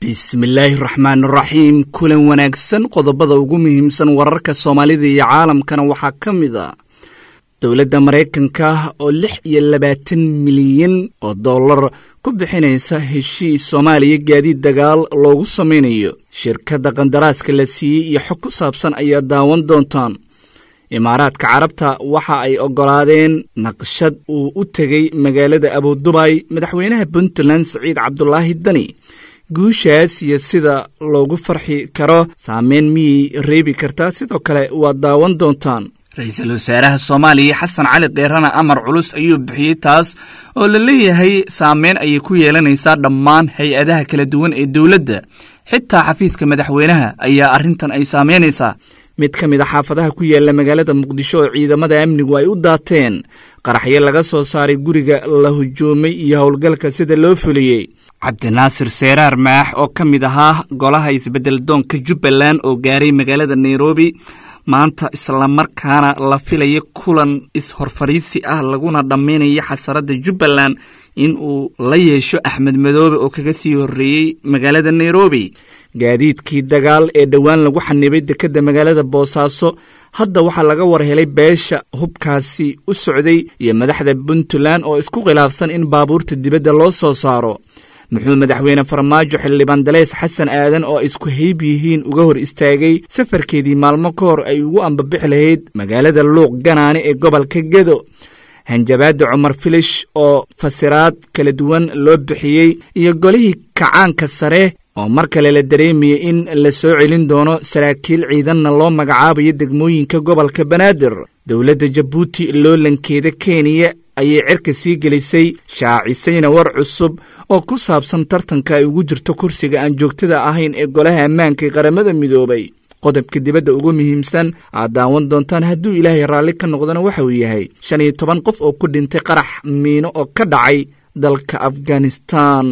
bismillaahi raxmaan raxiim kulan wanaagsan qodobada ugu muhiimsan wararka soomaalida iyo caalamkana waxaa ka mid a dowladda maraykanka oo lix iyo labaatan milyan oo dollar ku bixinaysa heshiis soomaaliya gaadiid dagaal loogu samaynayo shirkadda qandaraaska la siiyey iyo xog ku saabsan ayaa daawan doontaan imaaraadka carabta waxa ay oggolaadeen naqshad uu u tegey magaalada abudubay madaxweynaha puntland siciid cabdulaahi dani guushaas iyo sida loogu farxi karo saameyn miyay reebi kartaa sidoo kale waad daawan doontaan ra-iisul wasaaraha soomaaliya xasan cali keerana amar culus ayuu bixiyey taas oo la leeyahay saameyn ayay ku yeelanaysaa dhammaan hay-adaha kala duwan ee dowladda xitaa xafiiska madaxweynaha ayaa arrintan ay saameynaysaa mid ka mid a xaafadaha ku yaalla magaalada muqdisho oo ciidamada amnigu ay u daateen qaraxyo laga soo saaray guriga la hujuumay iyo howlgalka sida loo fuliyey cabdinaasir seeraar maax oo ka mid ahaa golaha isbeddeldoonka jubbaland oo gaaray magaalada nairobi maanta islamarkaana la filaya kulan is-horfariisi ah laguna dhammaynayo xasaradda jubbaland in uu la yeesho axmed madoobe oo kaga sii horreeyey magaalada nairobi gaadiidkii dagaal ee dhowaan lagu xanibay dekedda magaalada boosaaso hadda waxaa laga war helay beesha hubkaasi u socday iyo madaxda puntland oo isku khilaafsan in baabuurta dibadda loo soo saaro muxuu madaxweyne farmaajo xildhibaan daleys xasan aadan oo isku hayb yihiin uga hor istaagay safarkeedii maalmo ka hor ay ugu ambabixi lahayd magaalada luuq ganaane ee gobolka gedo hanjabaadda cumar filish oo fasiraad kala duwan loo bixiyey iyo golihii kacaanka sare oo mar kale la dareemayay in la soo celin doono saraakiil ciidanna loo magacaabayo degmooyinka gobolka banaadir dowladda jabuuti loolankeeda kenya ayay cerka sii gelisay shaacisayna war cusub oo ku saabsan tartanka ay ugu jirto kursiga aan joogtada ahayn ee golaha ammaanka ee qaramada midoobay qodobka dibadda ugu muhiimsan aad daawan doontaan hadduu ilaahay raalli ka noqdona waxa uu yahay shan iyo toban qof oo ku dhintay qarax miino oo ka dhacay dalka afghanistan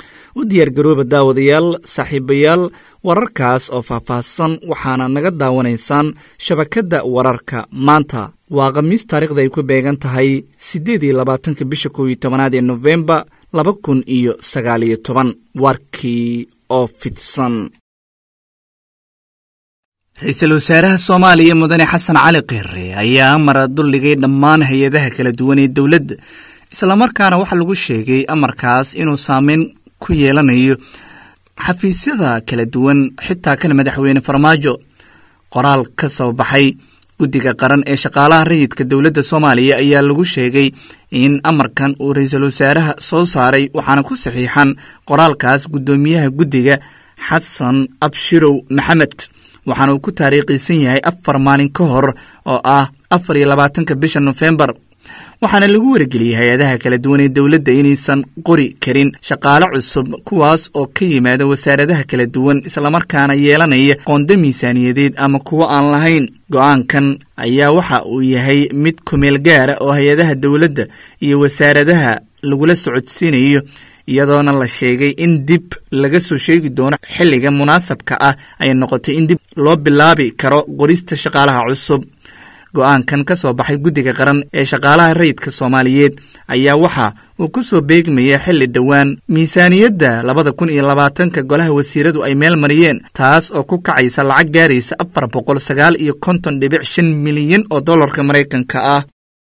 u diyaargarooba daawadayaal saaxiibayaal wararkaas oo faahfaahsan waxaana naga daawanaysaan shabakadda wararka maanta waa khamiis taarikhda ay ku beegan tahay siddeed iyo labaatanka bisha kow iyo tobanaad ee nofembar laba kun iyo sagaal iyo toban warkii oo fidsan ra-iisul wasaaraha soomaaliya mudane xasan cali keere ayaa amara duldhigay dhammaan hay-adaha kala duwan ee dowladda islamarkaana waxaa lagu sheegay amarkaas inuu saameyn ku yeelanayo xafiisyada kala duwan xitaa kan madaxweyne farmaajo qoraal ka soo baxay guddiga qaran ee shaqaalaha rayidka dowladda soomaaliya ayaa lagu sheegay in amarkan uu ra-iisul wasaaraha soo saaray waxaana ku saxiixan qoraalkaas guddoomiyaha guddiga xasan abshirow maxamed waxaana uu ku taariikhiisan yahay afar maalin ka hor oo ah afar iyo labaatanka bisha nofembar waxaana lagu wargeliyey hay-adaha kala duwan ee dowladda inaysan qori karin shaqaale cusub kuwaas oo ka yimaada wasaaradaha kala duwan islamarkaana yeelanaya qoonda miisaaniyadeed ama kuwo aan lahayn go-aankan ayaa waxa uu yahay mid kumeel gaara oo hay-adaha dowladda iyo wasaaradaha lagula socodsiinayo iyadoona la sheegay in dib laga soo sheegi doono xilliga munaasabka ah ay noqotay in dib loo bilaabi karo qorista shaqaalaha cusub go-aankan ka soo baxay guddiga qaran ee shaqaalaha rayidka soomaaliyeed ayaa waxa uu ku soo beegmaya xilli dhowaan miisaaniyadda labada kun iyo labaatanka golaha wasiiradu ay meel mariyeen taas oo ku kacaysa lacag gaaraysa afar boqol sagaal iyo konton dhibic shan milyan oo dollarka maraykanka ah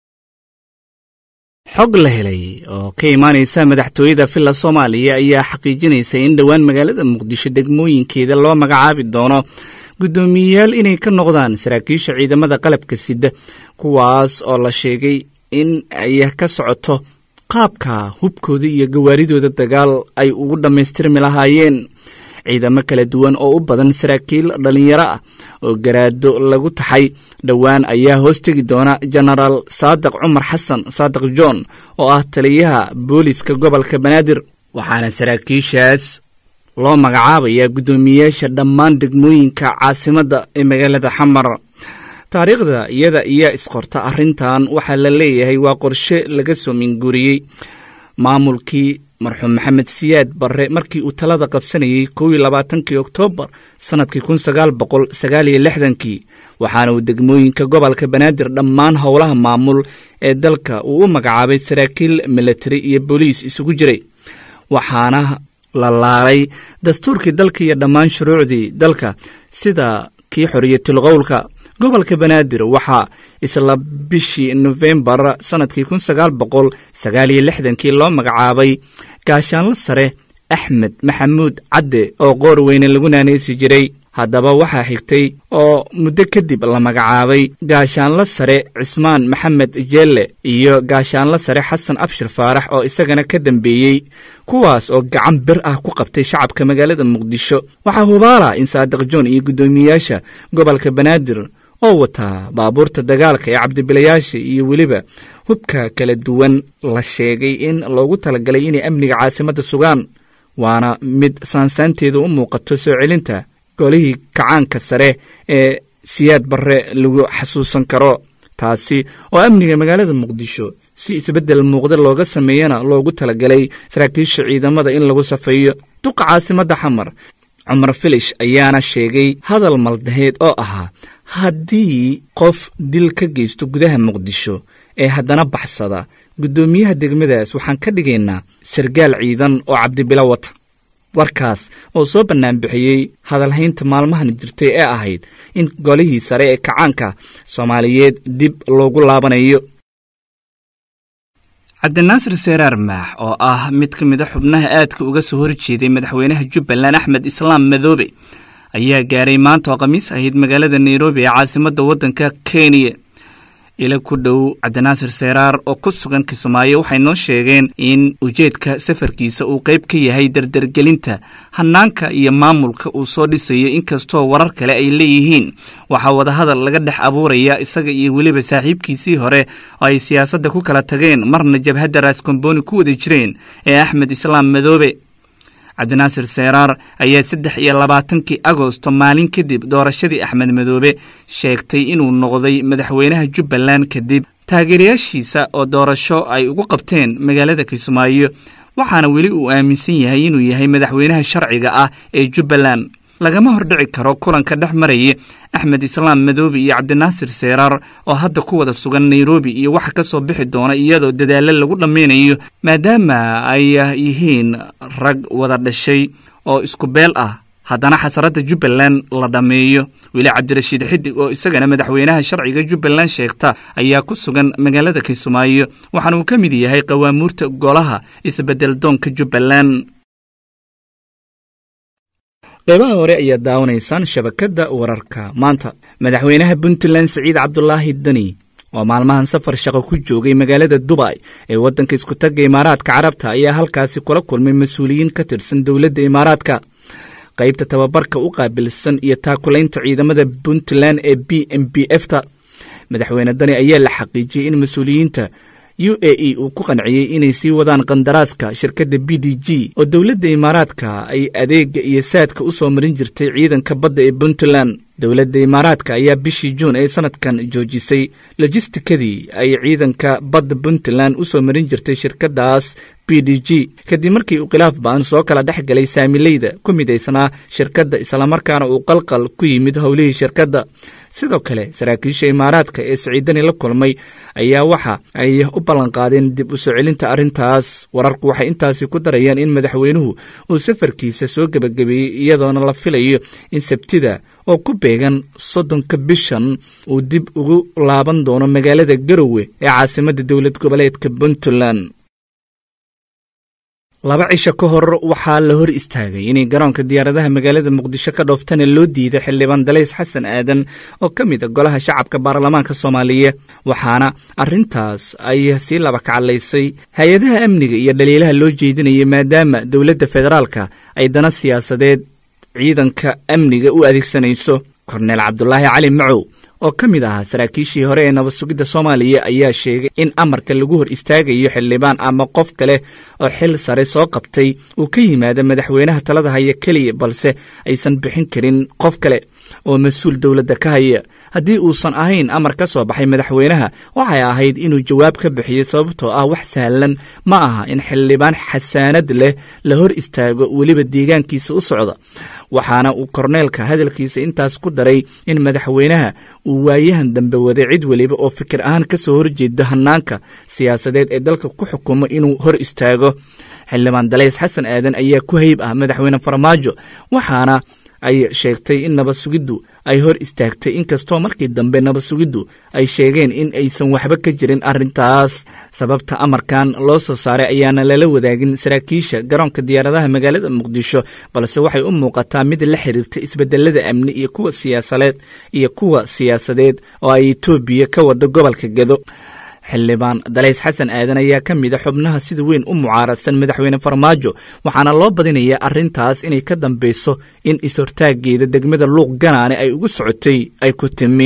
xog la helay oo ka imaanaysa madaxtooyada villa soomaaliya ayaa xaqiijinaysa in dhowaan magaalada muqdisho degmooyinkeeda loo magacaabi doono guddoomiyeyaal inay ka noqdaan saraakiisha ciidamada qalabka sida kuwaas oo la sheegay in ay ka socoto qaabka hubkooda iyo gawaaridooda dagaal ay ugu dhammaystirmi lahaayeen ciidamo kala duwan oo u badan saraakiil dhallinyaro ah oo garaado lagu taxay dhowaan ayaa hoos tegi doona jenaraal saadiq cumar xasan saadiq john oo ah taliyaha booliska gobolka banaadir waxaana saraakiishaas loo magacaabayaa guddoomiyeyaasha dhammaan degmooyinka caasimadda ee magaalada xamar taariikhda iyada iyaa isqorta arrintan waxaa la leeyahay waa qorshe laga soo minguuriyey maamulkii marxuum maxamed siyaad barre markii uu talada qabsanayey kow iyo labaatankii oktoobar sannadkii kun sagaal boqol sagaal iyo lixdankii waxaana uu degmooyinka gobolka banaadir dhammaan howlaha maamul ee dalka uu u magacaabay saraakiil militari iyo booliis isugu jiray waxaana la laalay dastuurkii dalka iyo dhammaan shuruucdii dalka sida kii xoriyatul qowlka gobolka banaadir waxaa isla bishii nofembar sannadkii kun sagaal boqol sagaal iyo lixdankii loo magacaabay gaashaanlo sare axmed maxamuud cadde oo qoor weyne lagu naanaysi jiray haddaba waxaa xigtay oo muddo kadib la magacaabay gaashaanlo sare cismaan maxamed jeelle iyo gaashaanlo sare xasan abshir faarax oo isagana ka dambeeyey kuwaas oo gacan bir ah ku qabtay shacabka magaalada muqdisho waxaa hubaala in saadiq joon iyo guddoomiyeyaasha gobolka banaadir oo wataa baabuurta dagaalka ee cabdibilayaasha iyo weliba hubka kala duwan la sheegay in loogu talagalay inay amniga caasimadda sugaan waana mid saansaanteedu u muuqato soo celinta golihii kacaanka sare ee siyaad barre lagu xasuusan karo taasi oo amniga magaalada muqdisho si isbeddel muuqda looga sameeyana loogu talagalay saraakiisha ciidamada in lagu safeeyo duqa caasimadda xamar cumar filish ayaana sheegay hadal maldaheed oo ahaa haddii qof dil ka geysto gudaha muqdisho ee haddana baxsada guddoomiyaha degmadaas waxaan ka dhigaynaa sargaal ciidan oo cabdibilo wata warkaas oo soo bannaanbixiyey hadalhaynta maalmahan jirtay ee ahayd in golihii sare ee kacaanka soomaaliyeed dib loogu laabanayo cabdinaasir seeraar maax oo ah mid ka mid a xubnaha aadka uga soo horjeeday madaxweynaha jubbaland axmed islaam madoobe ayaa gaaray maanta oo khamiis ahayd magaalada nairobi ee caasimadda waddanka kenya ila ku dhow cabdinaasir seeraar oo ku sugan kismaayo waxay noo sheegeen in ujeedka safarkiisa uu qayb ka yahay dardargelinta hanaanka iyo maamulka uu soo dhisayo inkastoo warar kale ay leeyihiin waxaa wadahadal laga dhex abuuraya isaga iyo weliba saaxiibkiisii hore oo ay siyaasadda ku kala tageen marna jabhadda raaskombooni ku wada jireen ee axmed islaam madoobe cabdinaasir seeraar ayaa saddex iyo labaatankii agosto maalin kadib doorashadii axmed madoobe sheegtay inuu noqday madaxweynaha jubbaland kadib taageerayaashiisa oo doorasho ay ugu qabteen magaalada kismaayo waxaana weli uu aaminsan yahay inuu yahay madaxweynaha sharciga ah ee jubbaland lagama hordhici karo kulanka dhex maraya axmed islaam madoobe iyo cabdinaasir seeraar oo hadda ku wada sugan nairobi iyo waxa ka soo bixi doona iyadoo dadaallo lagu dhammaynayo maadaama ay yihiin rag wada dhashay oo isku beel ah haddana xasaradda jubbaland la dhammeeyo weli cabdirashiid xidig oo isagana madaxweynaha sharciga jubbaland sheegta ayaa ku sugan magaalada kismaayo waxaana uu ka mid yahay qawaamuurta golaha isbedel doonka jubbaland qeybaha hore ayaad daawanaysaan shabakadda wararka maanta madaxweynaha puntland siciid cabdulaahi deni oo maalmahan safar shaqo ku joogay magaalada dubay ee waddanka iskutagga imaaraadka carabta ayaa halkaasi kula kulmay mas-uuliyiin ka tirsan dowladda imaaraadka qaybta tababarka u qaabilsan iyo taakulaynta ciidamada puntland ee b m b f ta madaxweyne dani ayaa la xaqiijiyey in mas-uuliyiinta u a e uu ku qanciyey inay sii wadaan qandaraaska shirkadda b d g oo dowladda imaaraadka ay adeega iyo saadka u soo marin jirtay ciidanka badda ee puntland dowladda imaaraadka ayaa bishii juun ee sanadkan joojisay lojistikadii ay ciidanka badda puntland u soo marin jirtay shirkaddaas b d g kadib markii uu khilaaf ba'an soo kala dhex galay saamileyda ku midaysanaa shirkadda islamarkaana uu qalqal ku yimid howlihii shirkadda sidoo kale saraakiisha imaaraadka ee siciidani la kulmay ayaa waxa ay u ballanqaadeen dib u soo celinta arrintaas wararku waxay intaasi ku darayaan in madaxweynuhu uu safarkiisa soo gebagabeeyey iyadoona la filayo in sabtida oo ku beegan soddonka bishan uu dib ugu laaban doono magaalada garowe ee caasimadda dowlad goboleedka puntland laba cisho ka hor waxaa la hor istaagay inay garoonka diyaaradaha magaalada muqdisho ka dhooftana loo diiday xildhibaan dalays xasan aadan oo ka mid a golaha shacabka baarlamaanka soomaaliya waxaana arrintaas ay sii laba kacalaysay hay-adaha amniga iyo dhaliilaha loo jeedinayay maadaama dowladda federaalka ay dana siyaasadeed ciidanka amniga u adeegsanayso korneel cabdulaahi cali macow oo ka mid ahaa saraakiishii hore ee nabad sugidda soomaaliya ayaa sheegay in amarka lagu hor istaagayo xildhibaan ama qof kale oo xil sare soo qabtay uu ka yimaado madaxweynaha talada haya keliya balse aysan bixin karin qof kale oo mas-uul dowladda ka haya haddii uusan ahayn amar ka soo baxay madaxweynaha waxay ahayd inuu jawaab ka bixiyo sababtoo ah wax sahlan ma aha in xildhibaan xasaanad leh la hor istaago weliba deegaankiisa u socda waxaana uu korneelka hadalkiisa intaas ku daray in madaxweynaha uu waayahan dambe waday cid weliba oo fikir ahaan ka soo horjeeda hannaanka siyaasadeed ee dalka ku xukumo inuu hor istaago xildhibaan dalays xasan aadan ayaa ku hayb ah madaxweyne farmaajo waxaana ay sheegtay in nabad sugiddu ay hor istaagtay inkastoo markii dambe nabad sugiddu ay sheegeen in aysan waxba ka jirin arrintaas sababta amarkan loo soo saaray ayaana lala wadaagin saraakiisha garoonka diyaaradaha magaalada muqdisho balse waxay u muuqataa mid la xiriirta isbedelada amni iyo kuwa siyaasadeed iyo kuwa siyaasadeed oo ay etoobiya ka wada gobolka gedo xildhibaan dalays xasan aadan ayaa ka mid a xubnaha sida weyn u mucaaradsan madaxweyne farmaajo waxaana loo badinayaa arrintaas inay ka dambeyso in is-hortaageeda degmada luuq ganaane ay ugu socotay ay ku timi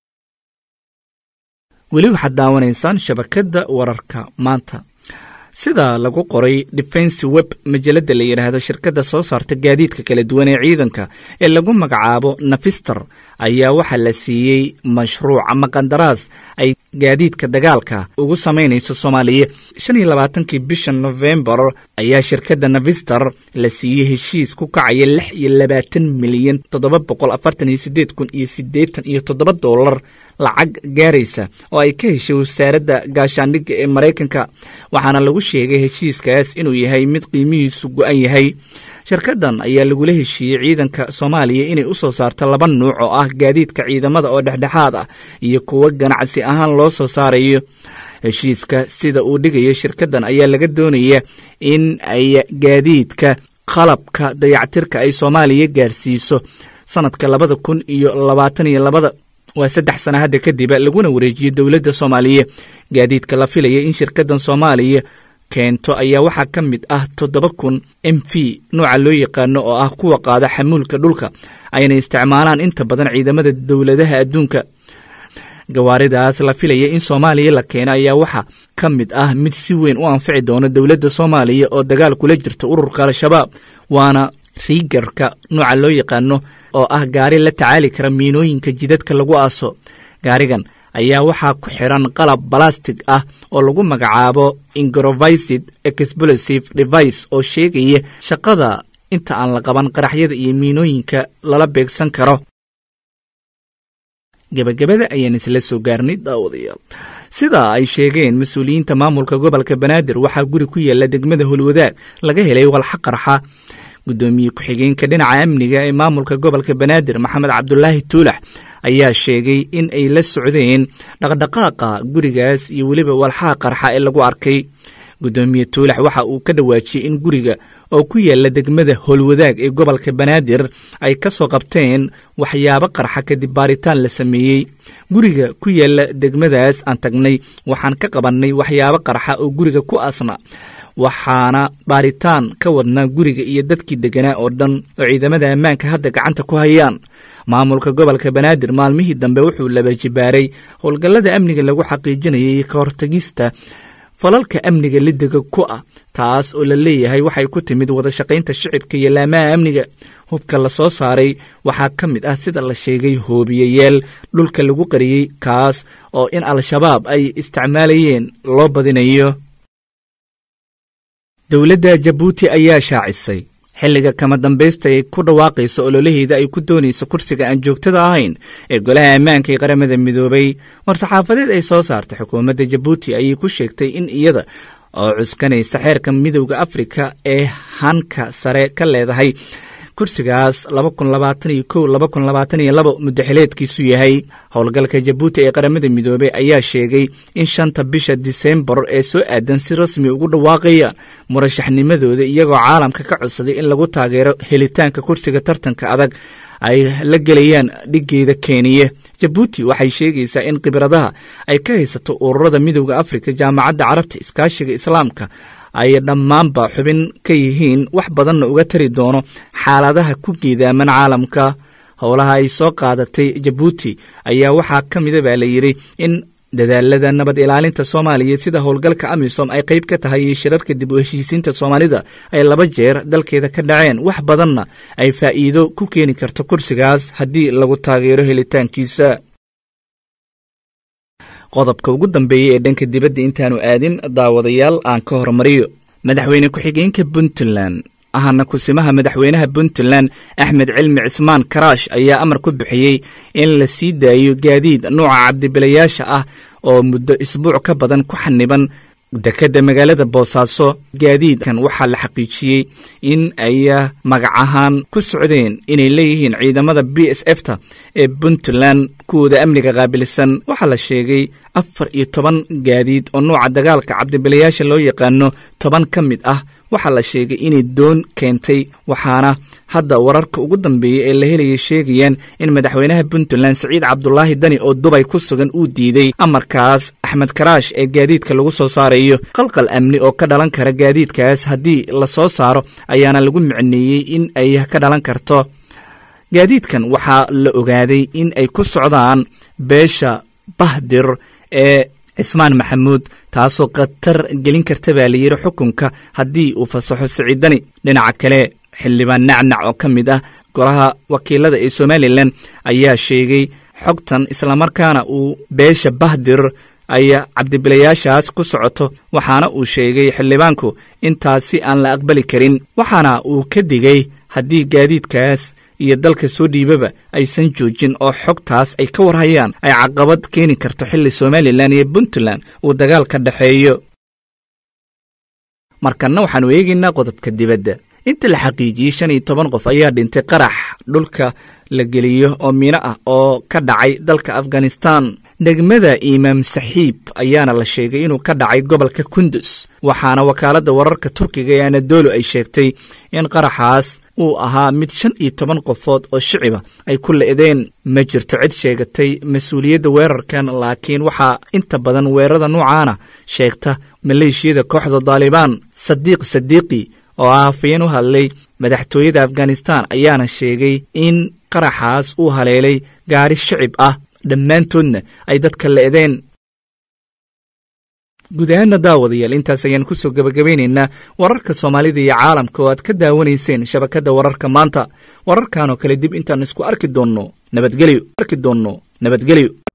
weli waxaad daawanaysaan shabakadda wararka maanta sida lagu qoray defense web majalada la yidhaahdo shirkadda soo saarta gaadiidka kala duwan ee ciidanka ee lagu magacaabo nafister ayaa waxaa la siiyey mashruuc ama qandaraas ay gaadiidka dagaalka ugu samaynayso soomaaliya shan iyo labaatankii bisha nofembar ayaa shirkadda nafister la siiyey heshiis ku kacaya lix iyo labaatan milyan toddoba boqol afartan iyo sideed kun iyo siddeetan iyo toddoba doolar lacag gaaraysa oo ay ka heshay wasaaradda gaashaandhigga ee maraykanka waxaana lagu sheegay heshiiskaas inuu yahay mid qiimihiisu go-an yahay shirkaddan ayaa lagula heshiiyey ciidanka soomaaliya inay u soo saarto laba nuuc oo ah gaadiidka ciidamada oo dhexdhexaad ah iyo kuwo ganacsi ahaan loo soo saarayo heshiiska sida uu dhigayo shirkaddan ayaa laga doonaya in ay gaadiidka qalabka dayactirka ay soomaaliya gaarsiiso sanadka labada kun iyo labaatan iyo labada waa saddex sana hadda kadiba laguna wareejiyey dowladda soomaaliya gaadiidka la filaya in shirkaddan soomaaliya keento ayaa waxaa ka mid ah toddoba kun m v nooca loo yaqaano oo ah kuwa qaada xamuulka dhulka ayna isticmaalaan inta badan ciidamada dowladaha adduunka gawaaridaas la filaya in soomaaliya la keeno ayaa waxaa ka mid ah mid si weyn u anfici doona dowladda soomaaliya oo dagaal kula jirta ururka al-shabaab waana riigarka nooca loo yaqaano oo ah gaari la tacaali kara miinooyinka jidadka lagu aaso gaarigan ayaa waxaa ku xiran qalab balastig ah oo lagu magacaabo ingrovisid explosive device oo sheegaya shaqada inta aan la qaban qaraxyada iyo miinooyinka lala beegsan karo gebagabada ayaan isla soo gaarnay daawadayaal sida ay sheegeen mas-uuliyiinta maamulka gobolka banaadir waxaa guri ku yaala degmada holwadaag laga helay walxa qarxa guddoomiye ku-xigeenka dhinaca amniga ee maamulka gobolka banaadir maxamed cabdulaahi tuulax ayaa sheegay in ay la socdeen dhaqdhaqaaqa gurigaas iyo weliba walxaha qarxa ee lagu arkay guddoomiye tuulax waxa uu ka dhawaajiyey in guriga oo ku yaala degmada howlwadaag ee gobolka banaadir ay ka soo qabteen waxyaabo qarxa kadib baaritaan la sameeyey guriga ku yaala degmadaas aan tagnay waxaan ka qabannay waxyaabo qarxa oo guriga ku aasna waxaana baaritaan ka wadnaa guriga iyo dadkii deganaa oo dhan oo ciidamada ammaanka hadda gacanta ku hayaan maamulka gobolka banaadir maalmihii dambe wuxuu laba jibaaray howlgallada amniga lagu xaqiijinayay ka hortagista falalka amniga lidega ku ah taas oo la leeyahay waxay ku timid wada shaqaynta shicibka iyo laamaha amniga hubka la soo saaray waxaa ka mid ah sida la sheegay hoobiyayaal dhulka lagu qariyey kaas oo in al-shabaab ay isticmaalayeen loo badinayo dowladda jabuuti ayaa shaacisay xilliga kama dambaysta ay ku dhawaaqayso ololaheeda ay ku doonayso kursiga aan joogtada ahayn ee golaha ammaanka ee qaramada midoobay war-saxaafadeed ay soo saartay xukuumadda jabuuti ayay ku sheegtay in iyada oo cuskanaysa xeerka midowda afrika ee hanka sare ka leedahay kursigaas muddaxileedkiisu yahay howlgalka jabuuti ee qaramada midoobey ayaa sheegay in shanta bisha disembar ee soo aadan si rasmi ugu dhawaaqaya murashaxnimadooda iyagoo caalamka ka codsaday in lagu taageero helitaanka kursiga tartanka adag ay la gelayaan dhigeeda keniya jabuuti waxay sheegaysaa in khibradaha ay ka haysato ururada midowda afrika jaamacadda carabta iskaashiga islaamka ay dhammaanba xubin ka yihiin wax badanna uga tari doono xaaladaha ku geedaaman caalamka howlaha ay soo qaadatay jabuuti ayaa waxaa ka mida baa la yidhi in dadaalada nabad ilaalinta soomaaliya sida howlgalka amisom ay qayb ka tahay iyo shirarka dib u heshiisiinta soomaalida ay laba jeer dalkeeda ka dhaceen wax badanna ay faa'iido ku keeni karto kursigaas haddii lagu taageero helitaankiisa qodobka ugu dambeeya ee dhanka dibadda intaanu aadin daawadayaal aan ka hormariyo madaxweyne ku-xigeenka puntland ahana kusimaha madaxweynaha puntland axmed cilmi cismaan karaash ayaa amar ku bixiyey in la sii daayo gaadiid nuuca cabdibilayaasha ah oo muddo isbuuc ka badan ku xaniban dekedda magaalada boosaaso gaadiidkan waxaa la xaqiijiyey in ay magac ahaan ku socdeen inay leeyihiin ciidamada b s f ta ee puntland kuwooda amniga qaabilsan waxaa la sheegay afar iyo toban gaadiid oo nuuca dagaalka cabdibilayaasha loo yaqaano toban ka mid ah waxaa la sheegay inay doon keentay waxaana hadda wararka ugu dambeeya ee la helaya sheegayaan in madaxweynaha puntland siciid cabdulaahi dani oo dubay ku sugan uu diiday amarkaas axmed karaash ee gaadiidka lagu soo saarayo qalqal amni oo ka dhalan kara gaadiidkaas haddii la soo saaro ayaana lagu micneeyey in ay ka dhalan karto gaadiidkan waxaa la ogaaday in ay ku socdaan beesha bahdir ee cismaan maxamuud taasoo khatar gelin karta baa la yidhi xukunka haddii uu fasaxo siciidani dhinaca kale xildhibaan nacnac oo ka mid ah golaha wakiilada ee somalilan ayaa sheegay xogtan islamarkaana uu beesha bahdir ay cabdibilayaashaas ku socoto waxaana uu sheegay xildhibaanku intaasi aan la aqbali karin waxaana uu ka digay haddii gaadiidkaas iyo dalka soo dhiibaba aysan joojin oo xogtaas ay ka warhayaan ay caqabad keeni karto xilli somalilan iyo puntland uu dagaal ka dhexeeyo markanna waxaanu eegaynaa qodobka dibadda inta la xaqiijiyey shan iyo toban qof ayaa dhintay qarax dhulka la geliyo oo miino ah oo ka dhacay dalka afghanistan degmada imaam saxiib ayaana la sheegay inuu ka dhacay gobolka kundus waxaana wakaaladda wararka turkiga ee anadolo ay sheegtay in qaraxaas uu ahaa mid shan iyo toban qofood oo shiciba ay ku le'deen ma jirto cid sheegatay mas-uuliyadda weerarkan laakiin waxaa inta badan weerarada nuucaana sheegta maleeshiyada kooxda daalibaan sadiiq sadiiqi oo ah hafayeen u hadlay madaxtooyada afghanistan ayaana sheegay in qaraxaas uu haleelay gaari shicib ah dhammaantoodna ay dadka le'deen guud ahaanna daawadayaal intaas ayaan ku soo gebagabaynaynaa wararka soomaalida iyo caalamka oo aad ka daawanayseen shabakadda wararka maanta wararkan oo kale dib intaan isku arki doonno nabadgelyo arki doonno nabadgelyo